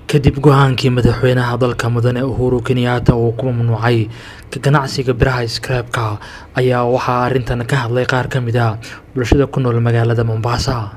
kadib go-aankii madaxweynaha dalka mudane uhuru kenyaata uu ku mamnuucay ka ganacsiga biraha skraabka ayaa waxaa arrintan ka hadlay qaar ka mid a bulshada ku nool magaalada mombasa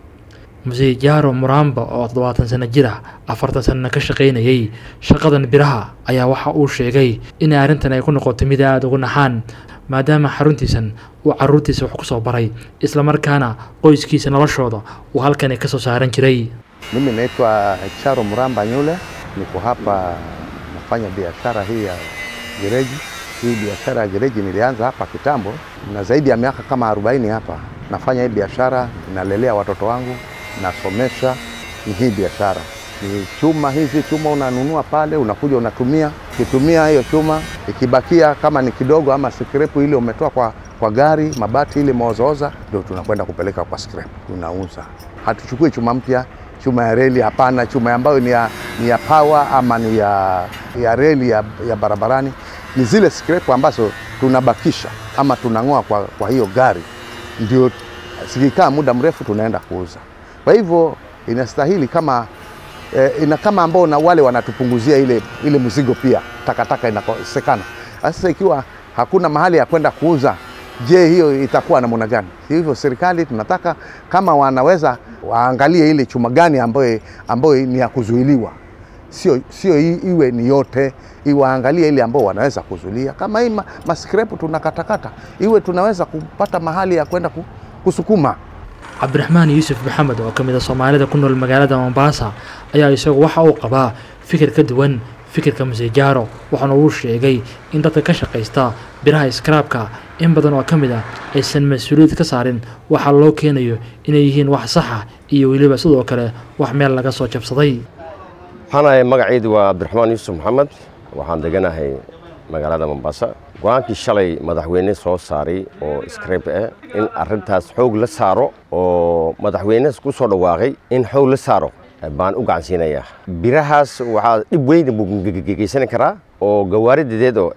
muse jaaro muramba oo toddobaatan sano jir ah afartan sanana ka shaqaynayay shaqadan biraha ayaa waxa uu sheegay in arrintan ay ku noqotay mid aada ugu naxaan maadaama xaruntiisan uu caruurtiisa wax ku soo baray islamarkaana qoyskiisa noloshooda uu halkani ka soo saaran jiray Mimi naitwa Charo Muramba Nyule, niko hapa nafanya biashara hii ya gereji. Hii biashara ya gereji nilianza hapa kitambo, na zaidi ya miaka kama 40 hapa nafanya hii biashara, nalelea watoto wangu, nasomesha. Ni hii biashara ni chuma, hizi chuma unanunua pale, unakuja unatumia. Ukitumia hiyo chuma, ikibakia kama ni kidogo ama skrepu ile umetoa kwa, kwa gari, mabati ile maozooza, ndio tunakwenda kupeleka kwa scrap, tunauza. Hatuchukui chuma mpya chuma ya reli hapana, chuma ambayo ni ya, ni ya power ama ni ya, ya reli ya, ya barabarani. Ni zile scrap ambazo tunabakisha ama tunang'oa kwa, kwa hiyo gari, ndio zikikaa muda mrefu tunaenda kuuza. Kwa hivyo inastahili kama eh, ina kama ambao na wale wanatupunguzia ile, ile mzigo pia, takataka inakosekana. Sasa ikiwa hakuna mahali ya kwenda kuuza Je, hiyo itakuwa namna gani? Hivyo serikali tunataka kama wanaweza waangalie ile chuma gani ambayo, ambayo ni ya kuzuiliwa, sio, sio iwe ni yote, iwaangalie ile ambao wanaweza kuzuilia. Kama hii ma, maskrepu tunakatakata, iwe tunaweza kupata mahali ya kwenda kusukuma. cabdiraxmaan yuusuf maxamed oo ka mid a soomaalida ku nool magaalada mombasa ayaa isagu waxa uu qabaa fikir ka duwan fikirka musejaaro waxaana uu sheegay in dadka ka shaqaysta biraha skraabka in badan oo ka mid ah aysan mas-uuliyad ka saarin waxaa loo keenayo inay yihiin wax saxa iyo weliba sidoo kale wax meel laga soo jabsaday waxaanahay magacaydu waa cabdiraxmaan yuusuf maxamed waxaan deganahay magaalada mombasa go-aankii shalay madaxweyne soo saaray oo skrab ah in arintaas xoog la saaro oo madaxweyne ku soo dhawaaqay in xoog la saaro baan u gacansiinayaa birahaas waxaa dhib weyn buu geysani karaa oo gawaaridadeed oo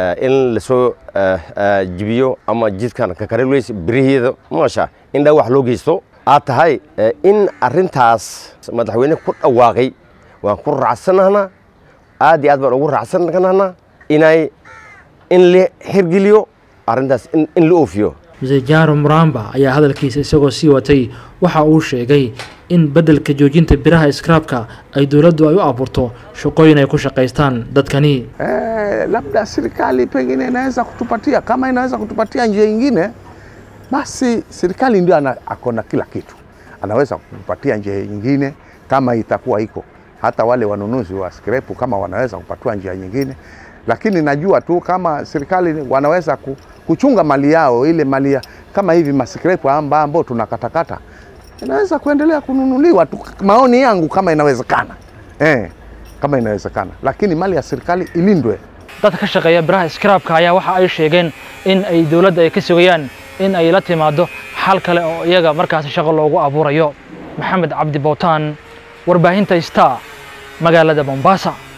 in lasoo jibiyo ama jidkan kakareweys biriheeda maasha in dha wax loo geysto aad tahay in arintaas madaxweyne ku dhawaaqay waan ku raacsanahnaa aad iyo aad baan ugu raacsanahnaa inay in la xirgeliyo arrintaas in la oofiyo musejaaro muramba ayaa hadalkiisa isagoo sii watay waxa uu sheegay in beddelka joojinta biraha skraabka ay dowladdu ay u abuurto shaqooyin ay ku shaqaystaan dadkani Eh, labda serikali pengine inaweza kutupatia, kama inaweza kutupatia njia nyingine, basi serikali ndio ana- ako na kila kitu, anaweza kutupatia njia nyingine kama itakuwa iko. Hata wale wanunuzi wa skrepu kama wanaweza kupatiwa njia nyingine, lakini najua tu kama serikali wanaweza ku- kuchunga mali yao, ile mali ya kama hivi maskrepu amba ambao tunakatakata inaweza kuendelea kununuliwa tu, maoni yangu kama inawezekana eh, kama inawezekana, lakini mali ya serikali ilindwe. dadka ka shaqeeya biraha skraabka ayaa waxa ay sheegeen in ay dowladda ay ka sugayaan in ay la timaado xal kale oo iyaga markaasi shaqo loogu abuurayo maxamed cabdi bowtaan warbaahinta star magaalada mombasa